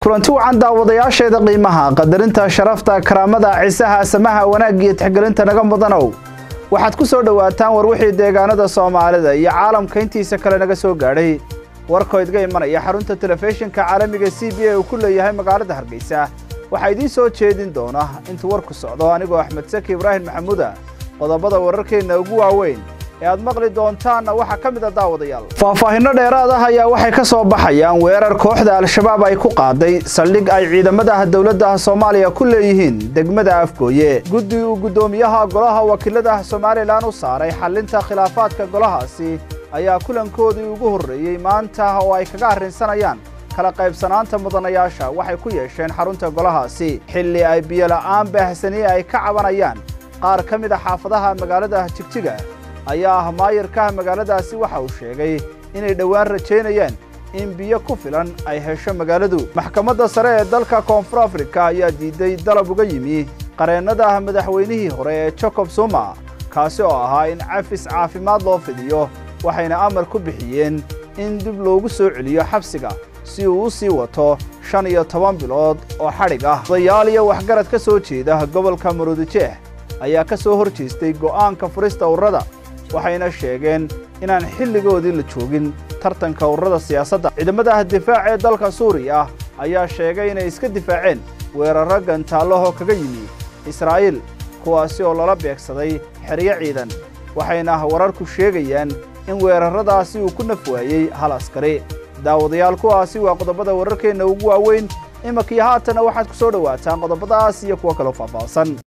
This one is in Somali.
kulanti wacan daawadayaasheeda qiimaha qadarinta sharafta karaamada cisaha samaha wanaag iyo tixgelinta naga mudanow waxaad ku soo dhowaataan war wixii deegaanada soomaalida iyo caalamka intiisa kale naga soo gaadhay warkoo idga imanaya xarunta telefishinka caalamiga c b a uu ku leeyahay magaalada hargeysa waxaa idiin soo jeedin doona intuu warku socdo anigoo axmed saki ibraahim maxamuuda qodobada wararkeenna ugu waaweyn ee aad maqli doontaanna waxaa ka mid a daawadayaal faahfaahinno dheeraad ah ayaa waxay ka soo baxayaan weerar kooxda al-shabaab ay ku qaaday saldhig ay ciidamadaha dowladda soomaaliya ku leeyihiin degmada afgooye guddi uu guddoomiyaha golaha wakiilada somalilan u saaray xallinta khilaafaadka golahaasi ayaa kulankoodii ugu horreeyey maanta oo ay kaga arrinsanayaan kala qaybsanaanta mudanayaasha waxay ku yeesheen xarunta golahaasi xilli ay biyola'aan baahsaniye ay ka cabanayaan qaar ka mid a xaafadaha magaalada jigjiga ayaa ah maayarkaha magaaladaasi waxa uu sheegay inay dhowaan rajaynayaan in biyo ku filan ay hesho magaaladu maxkamadda sare ee dalka koonfur afrika ayaa diiday dalab uga yimi qareennada madaxweynihii hore ee jacob zuma kaasi oo ahaa in cafis caafimaad loo fidiyo waxayna amar ku bixiyeen in dib loogu soo celiyo xabsiga si uu u sii wato shan iyo toban bilood oo xadhig ah odayaal iyo waxgarad ka soo jeeda gobolka maruudijeex ayaa ka soo hor jeestay go'aanka furista ururada waxayna sheegeen inaan xilligoodii la joogin tartanka ururada siyaasadda ciidamadaha difaac ee dalka suuriya ayaa sheegay inay iska difaaceen weerarro gantaalahoo kaga yimi israa'iil kuwaasi oo lala beegsaday xeryo ciidan waxayna wararku sheegayaan in weerarradaasi uu ku naf waayey hal askari daawadayaal kuwaasi waa qodobada wararkeenna ugu waaweyn imankiyo haatana waxaad ku soo dhowaataan qodobadaas iyo kuwo kaloo faahfaahsan